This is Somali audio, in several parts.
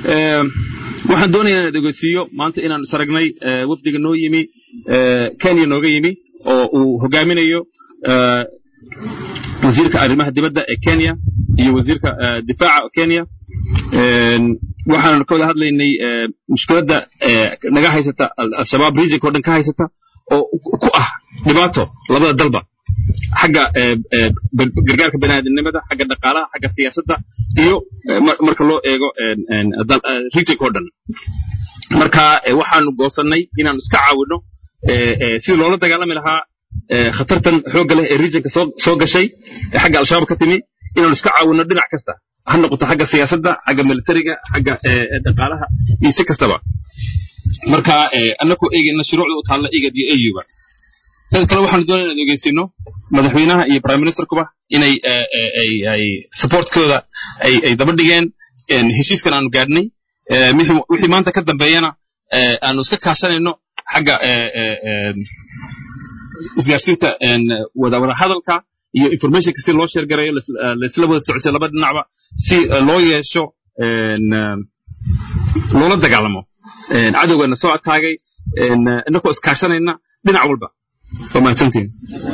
waxaan doonayaa inaan ogeysiiyo maanta inaan is aragnay wafdiga noo yimi kenya nooga yimi oo uu hogaaminayo wasiirka arrimaha dibadda ee kenya iyo wasiirka difaaca kenya waxaan ka wada hadlaynay mushkiladda naga haysata al-shabaab regionka o dhan ka haysata oo ku ah dhibaato labada dalba xagga gargaarka baniaadamnimada xagga dhaqaalaha xagga siyaasadda iyo marka loo eego regionka o dhan marka waxaanu goosannay inaanu iska caawinno sidii loola dagaalami lahaa khatartan xoogga leh ee regionka soo gashay ee xagga al-shabaab ka timi inaanu iska caawinno dhinac kasta ha noqoto xagga siyaasadda xagga militariga xagga dhaqaalaha iyo si kastaba marka annakoo eegayna shuruucda u taalla igad iyo auba sidoo kale waxaanu doonaya inaan ogeysino madaxweynaha iyo prime ministerkuba inay ay supportkooda ay daba dhigeen heshiiskan aanu gaadhnay wixii maanta ka dambeeyana aanu iska kaashanayno xagga isgaarsiinta wada wada hadalka iyo informationka si loo sheergarayo laisla wada socosay laba dhinacba si loo yeesho loola dagaalamo cadowgana soo ataagay inakoo iskaashanayna dhinac walba waa mahadsantiin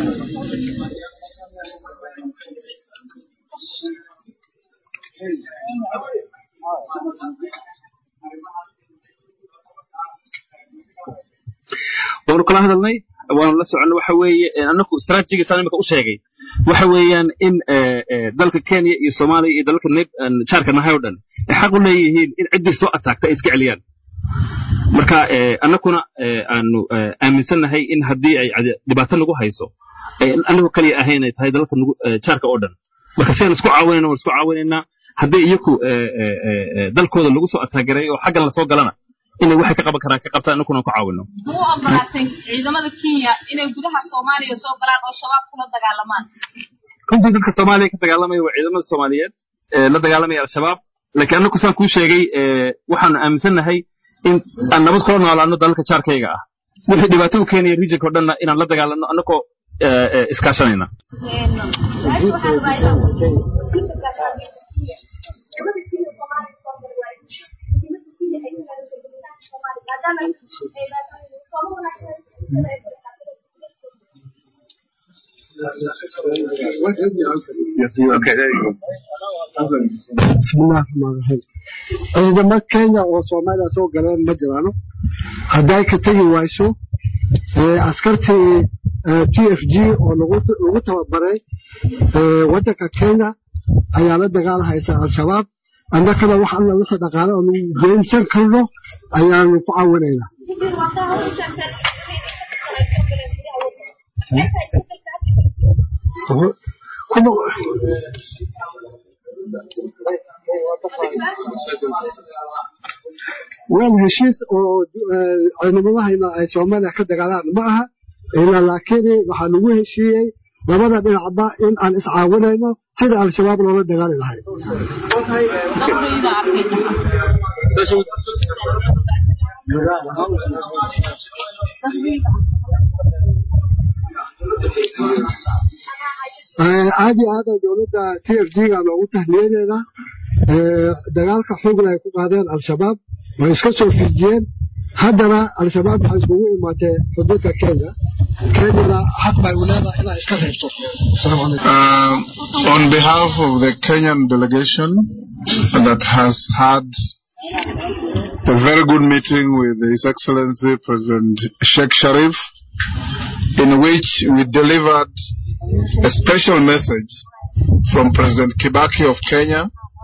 waanu kala hadalnay waanu la soconay waxa weeye anaku strategigiisaan imika u sheegay waxa weeyaan in dalka kenya iyo soomaaliya iyo dalalka jaarka nahay oo dhan ay xaq u leeyihiin in ciddii soo ataagta ay iska celiyaan marka annakuna aanu aaminsannahay in haddii ay dhibaato nagu hayso anagu kaliya ahayn ay tahay dalalka jaarka oo dhan marka si aan isku caawinayna waan isku caawinaynaa haddii iyaku dalkooda lagu soo ataagaray oo xaggan lasoo galana inay waxay ka qaban karaan ka qabtaan annakuna ku caawino ma u ogolaatay ciidamada kenya inay gudaha soomaaliya soo galaan oo shabaab kula dagaalamaan runtii dadka soomaaliya ka dagaalamaya waa ciidamada soomaaliyeed la dagaalamaya al-shabaab laakiin annaku saan kuu sheegay waxaanu aaminsannahay in aan nabad kula noolaano dalalka jaarkayga ah wixii dhibaato u keenaya regionka o dhanna inaan la dagaalano annakoo iskaashanayna bismillahi raxmaan raxiim ciidamo kenya oo soomaaliya soo galeen ma jiraano hadday ka tegi wayso askartii t f g oo lagu tababaray waddanka kenya ayaa la dagaalhaysa al-shabaab annakana wax alla wixii dhaqaale oo lagu goynsan karno ayaanu ku caawinaynaa waan heshiis oo ciidamadahayna ay soomaaliya ka dagaalaan ma aha ilaa laakiin waxaa lagu heshiiyey labada dhinacba in aan iscaawinayno sida al-shabaab loola dagaali lahay aad iyo aada dowladda t f g ga loogu tahniyadeeda dagaalka xoogna ay ku qaadeen al-shabaab way iska soo fiijiyeen haddana al-shabaab waxay iskugu imaatee xuduudka kenya kenyana xaq bay u leedahay inay iska reebto asalaamu calaykum on behalf of the Kenyan delegation that has had a very good meeting with His Excellency President Sheikh Sharif, in which we delivered a special message from President Kibaki of Kenya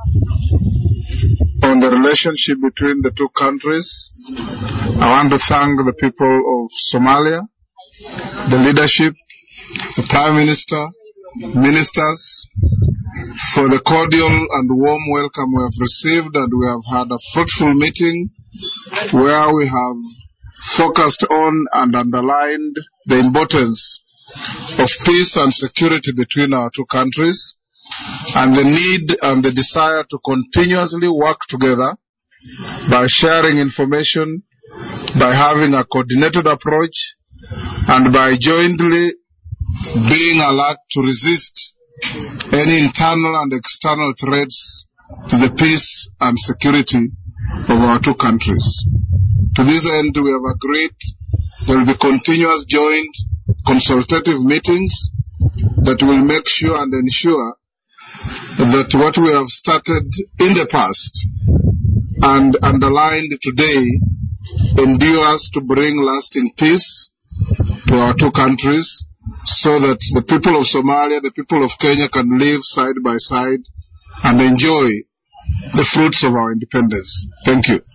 on the relationship between the two countries. I want to thank the people of Somalia, the leadership, the Prime Minister, ministers, for the cordial and warm welcome we have received and we have had a fruitful meeting where we have focused on and underlined the importance of peace and security between our two countries and the need and the desire to continuously work together by sharing information, by having a coordinated approach, and by jointly being alert to resist any internal and external threats to the peace and security of our two countries. To this end, we have agreed there will be continuous joint consultative meetings that will make sure and ensure that what we have started in the past and underlined today endures to bring lasting peace to our two countries so that the people of Somalia, the people of Kenya can live side by side and enjoy the fruits of our independence. Thank you.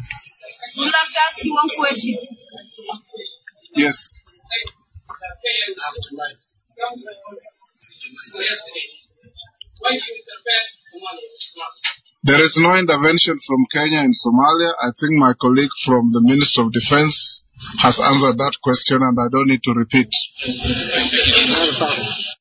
Yes. There is no intervention from Kenya in Somalia. I think my colleague from the Minister of Defense has answered that question and I don't need to repeat.